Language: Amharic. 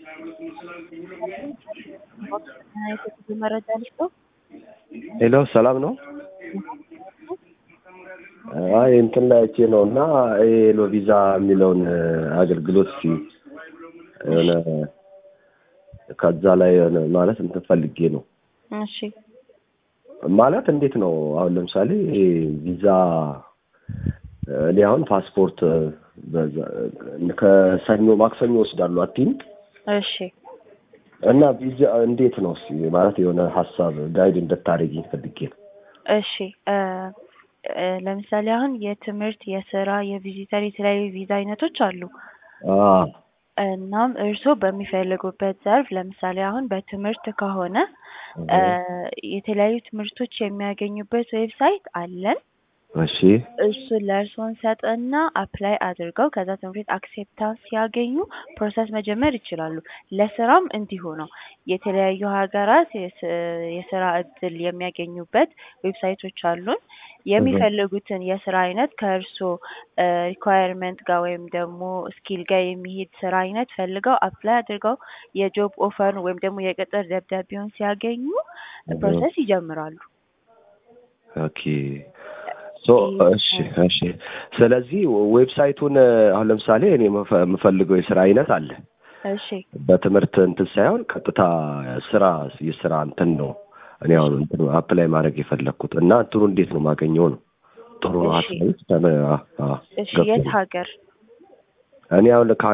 የሴት መረጃ ልስጦ ሄሎ ሰላም ነው? አይ እንትን ላይ አይቼ ነው እና ሄሎ ቪዛ የሚለውን አገልግሎት እስኪ የሆነ ከዛ ላይ የሆነ ማለት እንትን ፈልጌ ነው እሺ ማለት እንዴት ነው አሁን ለምሳሌ ይሄ ቪዛ እኔ አሁን ፓስፖርት በዛ- ከሰኞ ማክሰኞ ወስዳለሁ አቲም እሺ እና ቪዛ እንዴት ነው እስኪ ማለት የሆነ ሀሳብ ጋይድ እንድታደርጊኝ ፈልጌ ነው። እሺ እ እ ለምሳሌ አሁን የትምህርት የስራ የቪዚተር የተለያዩ ቪዛ አይነቶች አሉ አዎ እናም እርስዎ በሚፈልጉበት ዘርፍ ለምሳሌ አሁን በትምህርት ከሆነ እ የተለያዩ ትምህርቶች የሚያገኙበት ዌብሳይት አለን እሺ እሱን ለእርስዎ እንሰጥና አፕላይ አድርገው ከዛ ትምህርት ቤት አክሴፕታንስ ሲያገኙ ፕሮሰስ መጀመር ይችላሉ። ለስራም እንዲሁ ነው። የተለያዩ ሀገራት የስ- የስራ እድል የሚያገኙበት ዌብሳይቶች አሉን። የሚፈልጉትን የስራ አይነት ከእርስዎ ሪኳየርመንት ጋር ወይም ደግሞ ስኪል ጋር የሚሄድ ስራ አይነት ፈልገው አፕላይ አድርገው የጆብ ኦፈር ወይም ደግሞ የቅጥር ደብዳቤውን ሲያገኙ ፕሮሰስ ይጀምራሉ። ኦኬ ሶ እሺ እሺ ስለዚህ ዌብሳይቱን አሁን ለምሳሌ እኔ የምፈ- የምፈልገው የስራ አይነት አለ እሺ በትምህርት እንትን ሳይሆን ቀጥታ ስራ የስራ እንትን ነው እኔ አሁን እንትን አፕላይ ማድረግ የፈለግኩት እና እንትኑ እንዴት ነው ማገኘው ነው ጥሩ ነው እሺ። ሀሳብ እሺ የት ሀገር እኔ አሁን